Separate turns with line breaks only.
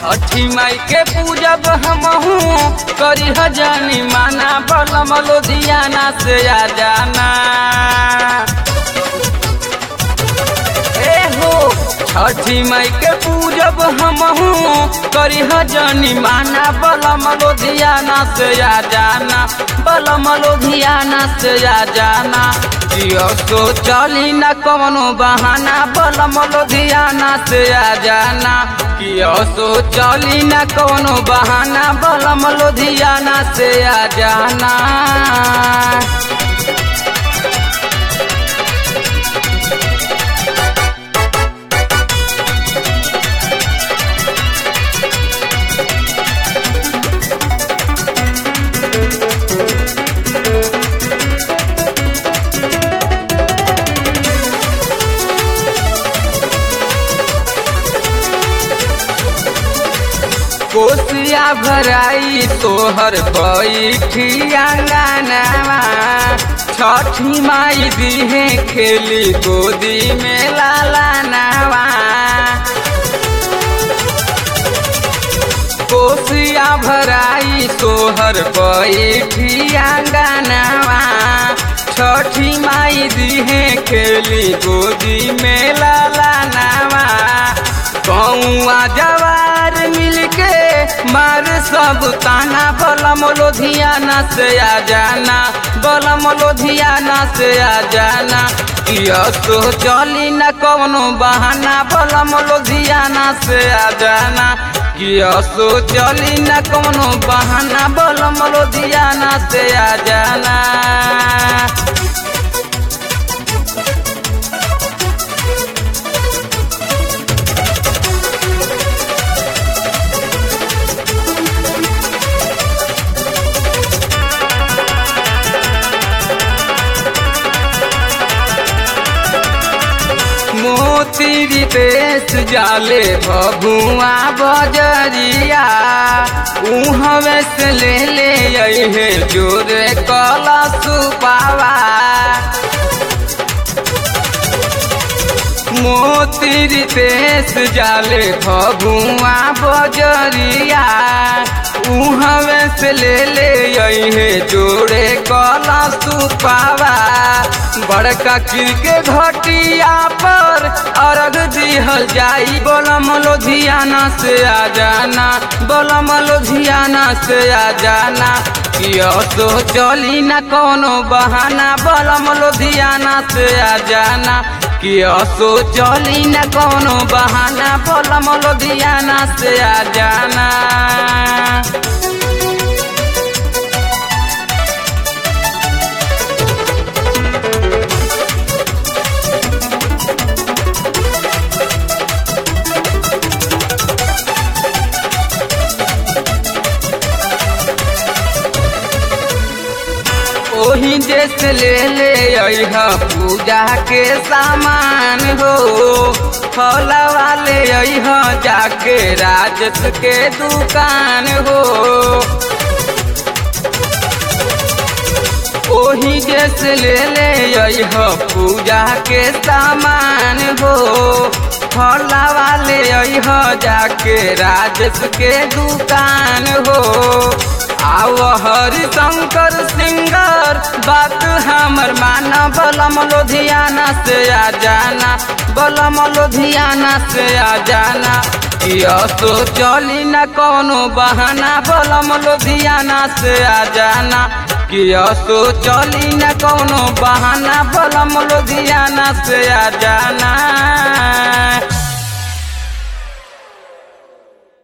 छठी माई के पूजब हमहू करी हजानी माना बलम लुधियाना से आ जाना ए हो छठी माई के पूजब हमहू करी हजानी माना बलम लुधियाना से आ जाना बलम लुधियाना से आ जाना जियो सो चली न कवनो बहाना बलम लुधियाना से आ जाना कियो सो चली न कवनो बहाना बलम लुधियाना से आ जाना कोसिया भराई तोहर बैठी अंगनावा छठी माई दिहे खेली गोदी में लाला नावा कोसिया भराई तोहर बैठी अंगनावा छठी माई दिहे खेली गोदी में लाला नावा कौआ जवार मिलके मार सब ताना बलम लोधियाना से आ जाना बलम लोधियाना से आ जाना किया तो चली न कवनो बहाना बलम लोधियाना से आ जाना किया सो चली न कवनो बहाना बलम लोधियाना से आ जाना मोती देश जाले भभुआ बजरिया उहवे से ले ले अहे जोरे कला सुपावा मोती देश जाले भभुआ बजरिया उहवे से ले ले अहे जोड़े कला सुपावा बड़का किर के घटिया पर अर्घ दिहल जाई बोलम लोधियाना से आ जाना बोलम लोधियाना से आ जाना कियो तो चली न कोनो बहाना बोलम लोधियाना से आ जाना कियो तो चली न कोनो बहाना बोलम लोधियाना से आ जाना ओही जैसे ले ले अह पूजा के सामान हो फला वाले अह जाके राजस के दुकान हो ओही जैसे ले ले अह पूजा के सामान हो फला वाले अह जाके राजस के दुकान हो आव हरि शंकर सिंगर बात हमर माना बलम लोधियाना से आ जाना बलम लोधियाना से आ जाना किया तो चली न कोनो बहाना बलम लोधियाना से आ जाना किया तो चली न कोनो बहाना बलम लोधियाना से आ जाना